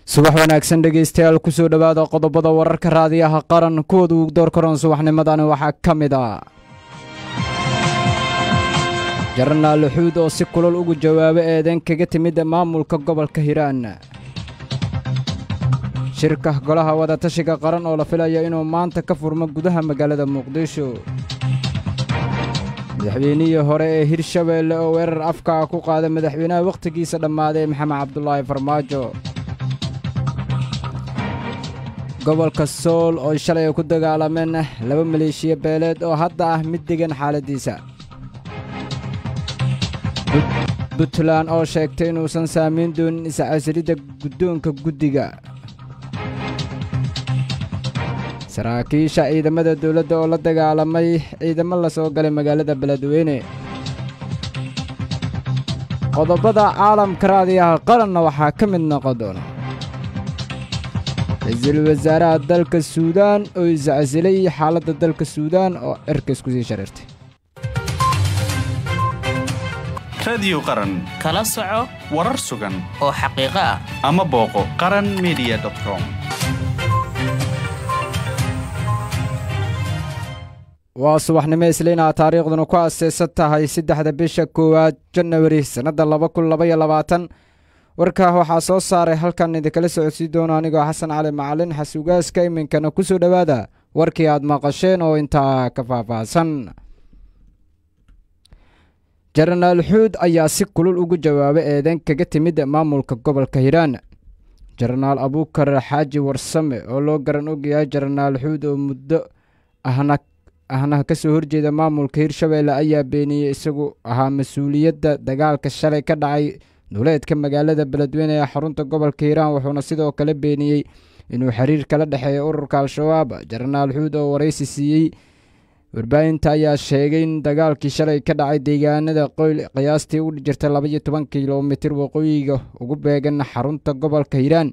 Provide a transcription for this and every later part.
subax wanaagsan dhegaystayaal kusoo dhowaada qodobada wararka raadiyaha qaran kuwooda uu door karoon subaxnimadani waxaa ka mid ah jaranaal luxuud oo si kulol ugu jawaabo eedayn kaga timid maamulka gobolka hiiraan shirka golaha wadatashiga qaran oo la filaya inuu maanta ka furmo gudaha magaalada muqdisho madaxweynihii hore ee hirshabeelle oo weerar afkaa ku qaada madaxweynaha wakhtigiisa dhammaaday maxamed cabdulaahi farmaajo gobolka sool oo shalay ay ku dagaalameen laba maleeshiya beeleed oo hadda ah mid degan xaaladdiisa puntland oo sheegtay inuusan saamayn doonin iscasilidda guddoonka guddiga saraakiisha ciidamada dawladda oo la dagaalamay ciidamo la soo galay magaalada beledweyne qodobada caalamka raadiyaha qaranna waxaa ka mid noqon doona ra-iisul wasaaraha dalka suudaan oo iscasilay xaaladda dalka suudaan oo cirka isku sii shareertay radiyo qaran kala soco warar sugan oo xaqiiqo ah ama booqo qaran media com waa subaxnimo isliinaa taariikhduna ku aaseysan tahay saddexda bisha koowaad janawari sannadda laba kun labaiyo labaatan warkaa waxaa soo saaray halkan idinkala socodsiin doono anigoo xasan cali macalin xasuugaaska iminkana ku soo dhowaada warkii aad maqasheen oo intaa ka faahfaahsan jaranaal xuud ayaa si kulul ugu jawaabay eedeyn kaga timid maamulka gobolka hiiraan jaranaal abuukar xaaji warsame oo loo garan ogyahay jaranaal xuud oo muddo ahna ahna ka soo horjeeda maamulka hirshabeelle ayaa beeniyey isagu ahaa mas-uuliyadda dagaalka shalay ka dhacay duleedka magaalada beledweyne ee xarunta gobolka hiiraan wuxuuna sidoo kale beeniyey inuu xiriir kala dhexeeya ururka al-shabaab jaranaal xuud oo waraysi siiyey warbaahinta ayaa sheegay in dagaalkii shalay ka dhacay deegaanada qoyl qiyaastii u jirta labaiyo toban kilomitir waqooyiga ugu beegan xarunta gobolka hiiraan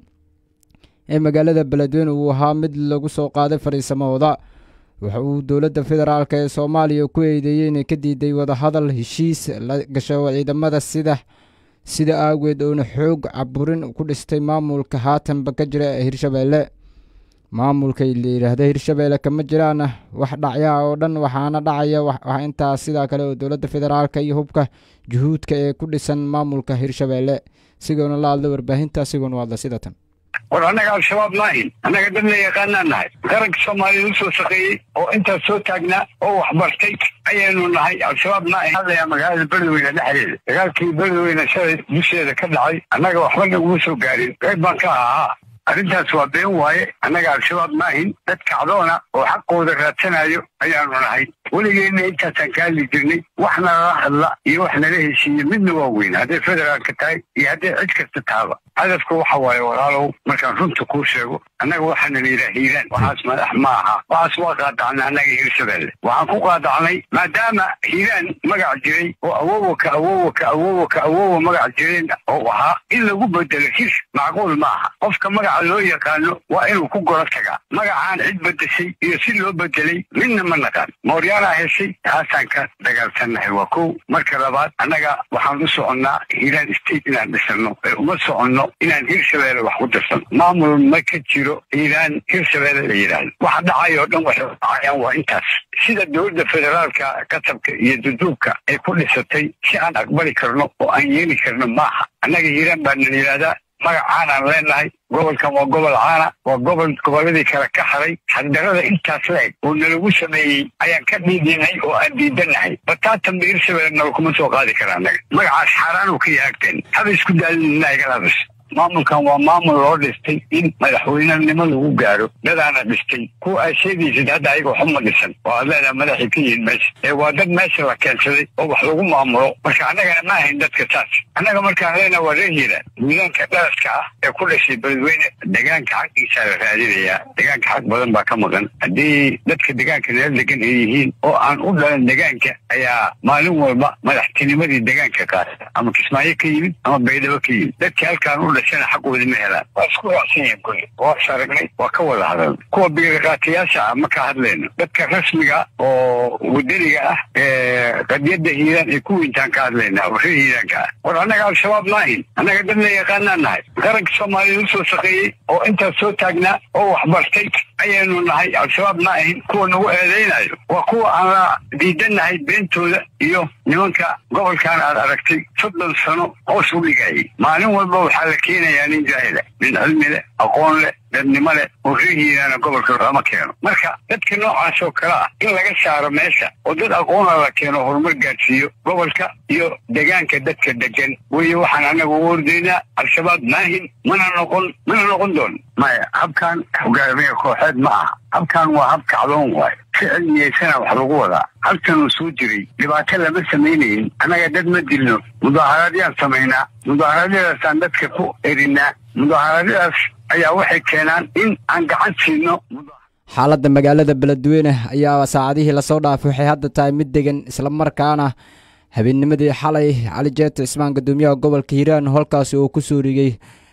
ee magaalada beledweyne uu ahaa mid lagu soo qaaday fadhiisamahooda waxa uu dowladda federaalk ee soomaaliya ku eedeeyey inay ka diiday wadahadal heshiis la gasho ciidamada sida sida aageed oona xoog caburin ku dhistay maamulka haatanba ka jira ee hirshabeelle maamulka la yidhaahda hirshabeelle kama jiraan wax dhacyaha oo dhan waxaana dhacaya wax intaas sidaa kale oo dowladda federaalka iyo hubka juhuudka ee ku dhisan maamulka hirshabeelle sigoona la hadla warbaahinta sigoona u hadla sida tan war annaga al-shabaab maahin annaga dad la yaqaanaa nahay qaranka soomaaliya usoo shaqeeyey oo intaas soo taagnaa oo waxbartay ayaynu nahay al-shabaab maahin hadlayaa magaalada beledweyne dhexdeeda dagaalkii beledweyne shalay dusheeda ka dhacay annaga waxba naguma soo gaarin qayb baan ka ahaa arrintaas waa been waaye annaga al-shabaab maahin dad kacdoona oo xaqooda raadsanayo ayaanu nahay weligeenna intaasaan ka hadli jirnay wax nalala hadla iyo wax nala heshiiye midna waa weyn hadday federaalka tahay iyo hadday cid kasta tahaba hadafka waxa waaye walaalow markaan runta kuu sheego annaga waxaana la yidhaha hiiraan waxaas madax ma aha waxaas waa qaadacnay annaga hirshabeelle waxaan ku qaadacnay maadaama hiiraan magac jiray oo awowa ka awowa ka awowa ka awowa magac jireen oo ahaa in lagu bedelo hir macquul ma aha qofka magaca loo yaqaano waa inuu ku goro tagaa magacaan cid bedeshay iyo si loo bedelay midna ma naqaan mooryaanaa heshay taasaan ka dagaalsannahay waa kow marka labaad annaga waxaan u soconnaa hiiraan state inaan dhisano ee uma soconno inaan hirshabeelle wax ku dirsano maamul ma ka jiro hiiraan hirshabeelle la yidhaahdo waxa dhacay oo dhan waxay dhacayaan waa intaas sida dowladda federaalka katabka iyo duduubka ay ku dhisatay si aan aqbali karno oo aan yeeli karno maaha annaga hiiraan baa nala yidhaahdaa magacaanaan leenahay gobolkan waa gobol caana waa gobol gobolladii kale ka haray xagdarada intaas la eg oo nalagu sameeyey ayaan ka dhiidinay oo aan diidanahay bataatan ba hirshabelle nala kuma soo qaadi kara annaga magacaas xaaraanuu ka yaagteen haba isku daalina igalaabis maamulkan waa maamul loo dhistay in madaxweynenimo lagu gaaro dadaana dhistay kuwa aad sheegaysid hadda ayaga waxuma dhisan oo aad leedaha madaxay ka yihiin meesha ee waa dad meesha la keensaday oo wax lagu maamulo marka annagana ma ahayn dadka saas annaga markaan leenaha waa reer hiiraan miidaanka dhalaska ah ee ku dhashay beledweyne degaanka xaqiisaa la raadinayaa degaanka xaq badan baa ka maqan haddii dadka degaanka nala degan ay yihiin oo aan u dhalan degaanka ayaa maalin walba madaxtinimadii degaanka qaata ama kismaayo ka yimid ama baydhabo ka yimid dadkii halkaan u dhashana xaqoodi ma helaan waa isku raacsan yihiin kulli waa is aragnay waa ka wada hadal kuwa biiriqaatayaasha ah ma ka hadlayno dadka rasmiga oo wadaniga ah ee qadiyadda hiiraan ay ku weyntaan ka hadlaynaa oo reer hiiraanka ah war annaga al-shabaab maahin annaga dad la yaqaanaan nahay qaranka soomaaliya usoo shaqeeyey oo intaas soo taagnaa oo waxbartay ayaynu nahay al-shabaab ma ahin kuwa nagu eedaynayo waa kuwa aan la diidannahay beentooda iyo nimanka gobolkan aad aragtay soddon sano hoos u dhigayay maalin walba waxaa la keenayaa nin jaahila nin cilmi leh aqoon leh dadnimo leh oo reer hiiraana gobolka lama keeno marka dadka noocaas oo kale ah in laga saaro meesha oo dad aqoona la keeno horumar gaadhsiiyo gobolka iyo degaanka dadka degan weye waxaan annaga ugu ordaynaa al-shabaab maahin mana noqon mana noqon doon maya habkan hogaamiya kooxeed ma aha habkan waa hab kacdoon waay si cilmiyeysana wax lagu wadaa halkanuu soo jiray dhibaato lama samaynayin annaga dad ma dilno mudaaharaadyaan samaynaa mudaaharaadyadaasaan dadka ku erinaa mudaaharaadyadaas ayaa waxay keenaan in aan gacan siino xaaladda magaalada beledweyne ayaa saacadihii lasoo dhaafay waxay hadda tahay mid degan islamarkaana habeennimadii xalay cali jeeto cismaan guddoomiyaha gobolka hiiraan halkaasi oo kusoo rigay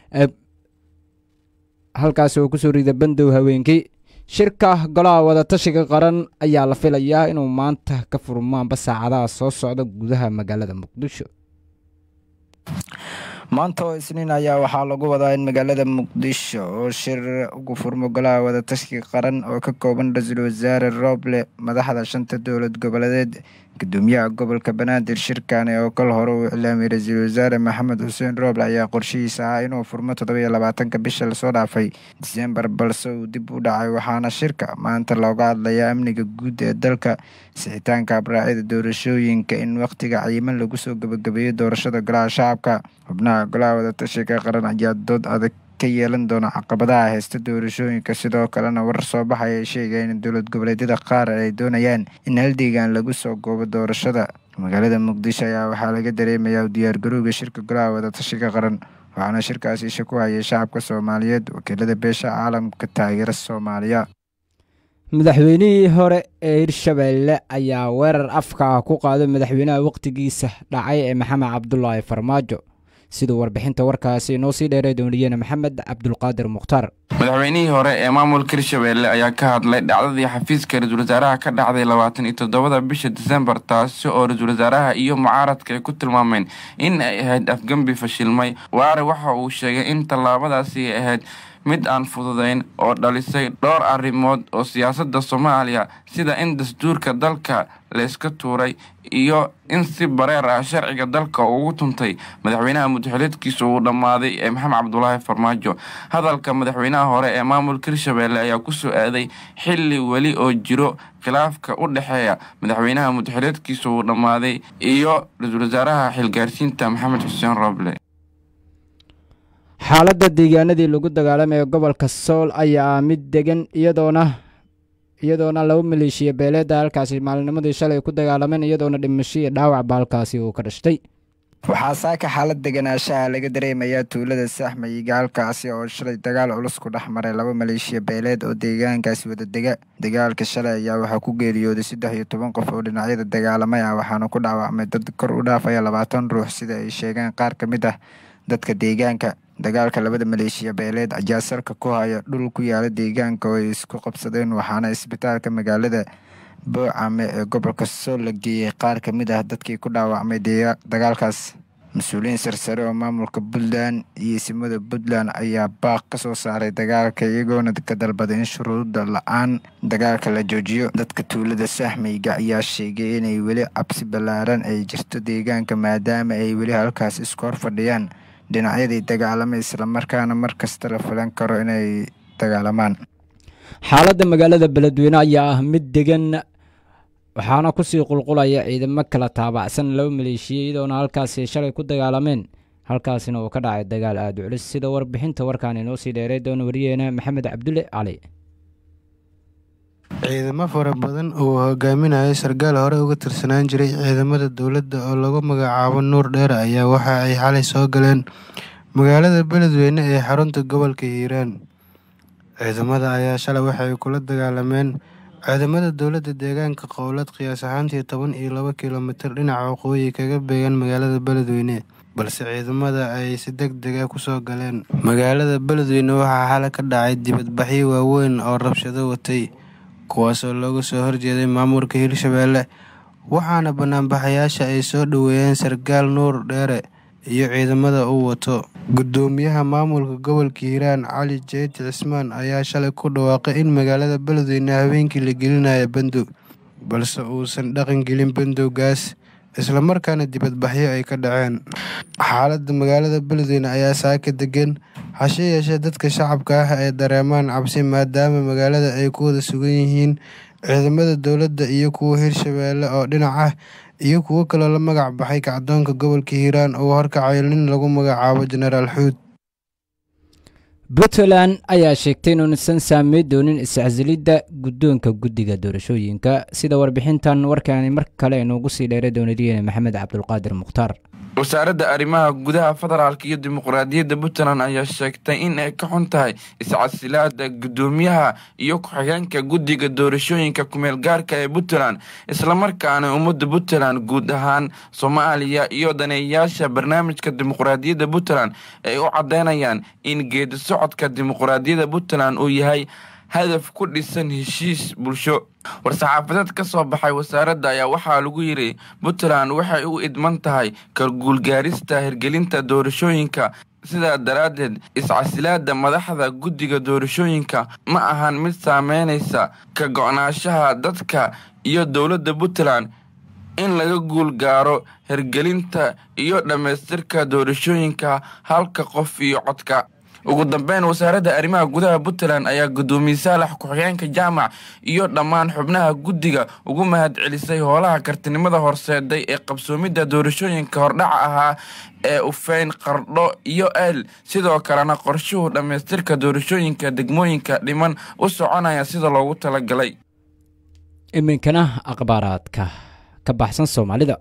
halkaasi oo kusoo rigday bandow haweenkii shirka golaha wadatashiga qaran ayaa la filayaa inuu maanta ka furmaanba saacadaha soo socda gudaha magaalada muqdisho maanta oo isniin ayaa waxaa lagu wadaa in magaalada muqdisho oo shir ugu furmo golaha wadatashiga qaran oo ka kooban ra-iisul wasaare rooble madaxda shanta dowlad goboleedeed gudoomiyaha gobolka banaadir shirkani oo kal hore uu iclaamiyey ra-iisul wasaare maxamed xuseen rooble ayaa qorshihiisa ahaa inuu furmo toddobiyo labaatanka bisha lasoo dhaafay disembar balse uu dib u dhacay waxaana shirka maanta looga hadlayaa amniga guud ee dalka sixitaanka abraacyada doorashooyinka in wakhtiga cayiman lagu soo gebagabeeyo doorashada golaha shacabka xubnaha golaha wadatashiga qaran ayaa dood adag ka yeelan doona caqabadaha haysta doorashooyinka sidoo kalena warar soo baxaya ay sheegayeen in dowlad goboleedyada qaar ay doonayaan in haldeegan lagu soo goobo doorashada magaalada muqdisho ayaa waxaa laga dareemayaa u diyaargarowga shirka golaha wadatashiga qaran waxaana shirkaasi isha ku hayay shacabka soomaaliyeed wakiilada beesha caalamka taageera soomaaliya madaxweynihii hore ee hirshabeelle ayaa weerar afka ku qaaday madaxweynaha wakhtigiisa dhacay ee maxamed cabdulaahi farmaajo siduu warbixinta warkaasi inoo sii dheeray dooniyene maxamed cabdulqaadir mukhtaar madaxweynihii hore ee maamulka hirshabeelle ayaa ka hadlay dhacdadii xafiiska ra-iisul wasaaraha ka dhacday labaatan iyo toddobada bisha disembar taasi oo ra-iisul wasaaraha iyo mucaaradka ay ku tilmaameen in ay ahayd afgembi fashilmay waare waxa uu sheegay in tallaabadaasi ay ahayd mid aan fududayn oo dhalisay dhowr arrimood oo siyaasadda soomaaliya sida in dastuurka dalka layska tuuray iyo in si bareer ah sharciga dalka ugu tuntay madaxweynaha mudaxileedkiisa uu dhammaaday ee maxamed cabdulaahi farmaajo hadalka madaxweynaha hore ee maamulka hirshabeelle ayaa kusoo aaday xilli weli oo jiro khilaafka u dhexeeya madaxweynaha mudaxileedkiisa uu dhammaaday iyo ra-iisul wasaaraha xilgaarsiinta maxamed xuseen rooble xaaladda deegaanadii lagu dagaalamayo gobolka sool ayaa mid degan iyadoona iyadoona laba maleeshiya beeleeda halkaasi maalinimadii shalay ku dagaalameen iyadoona dhimasho iyo dhaawacba halkaasi uu ka dhashtay waxaa saaka xaalad deganaanshaha laga dareemayaa tuulada saxmayiga halkaasi oo shalay dagaal culus ku dhex maray laba maleeshiya beeleed oo deegaankaasi wada dega dagaalka shalay ayaa waxaa ku geeriyooday saddex iyo toban qof oo dhinacyada dagaalamay ah waxaana ku dhaawacmay dad kor u dhaafaya labaatan ruux sida ay sheegeen qaar ka mid ah dadka deegaanka dagaalka labada maleeshiya beeleed ayaa salka ku haya dhul ku yaala deegaanka oo ay isku qabsadeen waxaana isbitaalka magaalada boocame ee gobolka sool la geeyey qaar ka mid ah dadkii ku dhaawacmay dagaalkaas mas-uuliyiin sarsare oo maamulka puntland iyo isimada puntland ayaa baaq ka soo saaray dagaalka iyagoona ka dalbaday in shuruuda la-aan dagaalka la joojiyo dadka tuulada sahmayga ayaa sheegay inay weli cabsi ballaaran ay jirto deegaanka maadaama ay weli halkaas isku hor fadhiyaan dhinacyadii dagaalamay islamarkaana mar kasta la filan karo inay dagaalamaan xaaladda magaalada beledweyne ayaa ah mid degan waxaana kusii qulqulaya ciidamo kala taabacsan laba maleeshiya iyadoona halkaasi shalay ku dagaalameen halkaasina uu ka dhacay dagaal aada u culus sida warbixinta warkaan inoo sii dheeray doona wariyeena maxamed cabdulle cali ciidamo fara badan oo hogaaminayo sarkaal hore uga tirsanaan jiray ciidamada dowladda oo lagu magacaabo nuur dheer ayaa waxa ay xalay soo galeen magaalada beledweyne ee xarunta gobolka hiiraan ciidamada ayaa shalay waxay kula dagaalameen ciidamada dowladda deegaanka qowlad qiyaas ahaantii toban iyo laba kilomitir dhinaca waqooyi kaga beegan magaalada beledweyne balse ciidamada ay si deg deg ah kusoo galeen magaalada beledweyne waxaa xalay ka dhacay dibadbaxyo waaweyn oo rabshado watay kuwaasoo looga soo horjeeday maamulka hirshabeelle waxaana banaanbaxayaasha ay soo dhoweeyeen sarkaal nuur dheere iyo ciidamada uu wato gudoomiyaha maamulka gobolka hiiraan cali jeyti cismaan ayaa shalay ku dhawaaqay in magaalada beledweyne habeenkii la gelinayo bandow balse uusan dhaqan gelin bandowgaas islamarkaana dibadbaxyo ay ka dhaceen xaaladda magaalada beledweyne ayaa saaka degan hase yeeshee dadka shacabka ah ay dareemaan cabsi maadaama magaalada ay ku wada sugan yihiin ciidamada dowladda iyo kuwa hirshabeelle oo dhinac ah iyo kuwo kaloo la magac baxay kacdoonka gobolka hiiraan oo horkacayo nin lagu magacaabo jenaraal xuud puntland ayaa sheegtay inuusan saamey doonin iscasilidda guddoonka guddiga doorashooyinka sida warbixintan warkaani mar kale inoogu sii dheeray doonadiyeene maxamed cabdulqaadir mukhtaar wasaaradda arrimaha gudaha federaalk iyo dimuqraadiyadda puntland ayaa sheegtay in ay ka xun tahay iscasilaada guddoomiyaha iyo ku-xigeenka guddiga doorashooyinka kumeel gaarka ee puntland islamarkaana ummadda puntland guud ahaan soomaaliya iyo daneeyayaasha barnaamijka dimuqraadiyadda puntland ay u caddeynayaan in geedi socodka dimuqraadiyadda puntland uu yahay hadaf ku dhisan heshiis bulsho war-saxaafadeed ka soo baxay wasaaradda ayaa waxaa lagu yidhi puntland waxay u idman tahay ka guulgaarista hirgelinta doorashooyinka sidaa daraaddeed iscasilaada madaxda guddiga doorashooyinka ma ahan mid saameynaysa ka go-naanshaha dadka iyo dowladda puntland in laga guul gaaro hirgelinta iyo dhammaystirka doorashooyinka halka qof iyo codka ugu dambeyn wasaaradda arrimaha gudaha puntland ayaa guddoomiye saalax ku-xigeenka jaamac iyo dhammaan xubnaha guddiga ugu mahad celisay howlaha kartinimada horseeday ee qabsoomidda doorashooyinka hordhaca ahaa ee ufeyn qardho iyo eel sidoo kalena qorshuhu dhammaystirka doorashooyinka degmooyinka dhiman u soconaya sida loogu talagalay iminkana akhbaaraadka ka baxsan soomaalida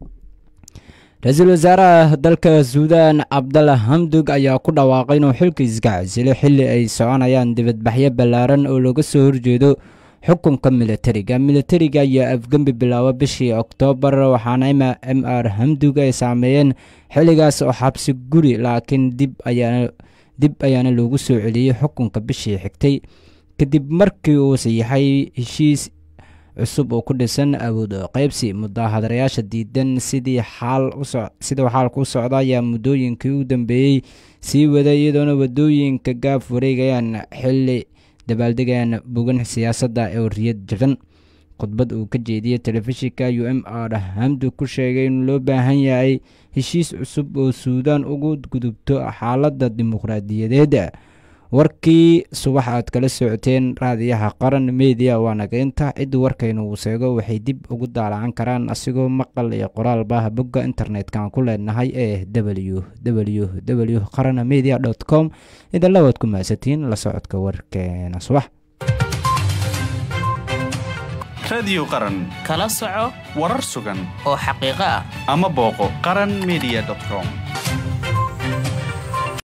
ra-iisul wasaaraha dalka suudaan cabdalla hamdug ayaa ku dhawaaqay inuu xilka iska casilo xilli ay soconayaan dibadbaxyo ballaaran oo looga soo horjeedo xukunka militariga militariga ayaa afgembi bilaaba bishii oktoobar waxaana m r hamdug ay saameeyeen xilligaas oo xabsi guri laakiin dib ayaana loogu soo celiyey xukunka bishii xigtay kadib markii uu sayaxay heshiis cusub oo ku dhisan awood qaybsi mudahadarayaasha diidan sidii siduu xaalku u socda ayaa muddooyinkii u dambeeyey sii waday iyadoona wadooyinka gaaf wareegayaan xili dabaaldegayaan bogan siyaasadda ee wariyad jaban khudbad uu ka jeediyey telefishinka u m r hamdu ku sheegay in loo baahan yahay heshiis cusub oo suudaan ugu gudubto xaaladda dimuqraadiyadeed warkii subax aad kala socoteen raadiyaha qaran mediya waa nageynta ciddu warkaynu uu seego waxay dib ugu daalacan karaan asigoo maqal iyo qoraalba bogga internet-kan ku leenahay ee w w w qaran media dt com idinla waad ku mahadsatiin la socodka warkeena subax radiyo qaran kala soco warar sugan oo xaqiiqo ah ama booqo qaran media com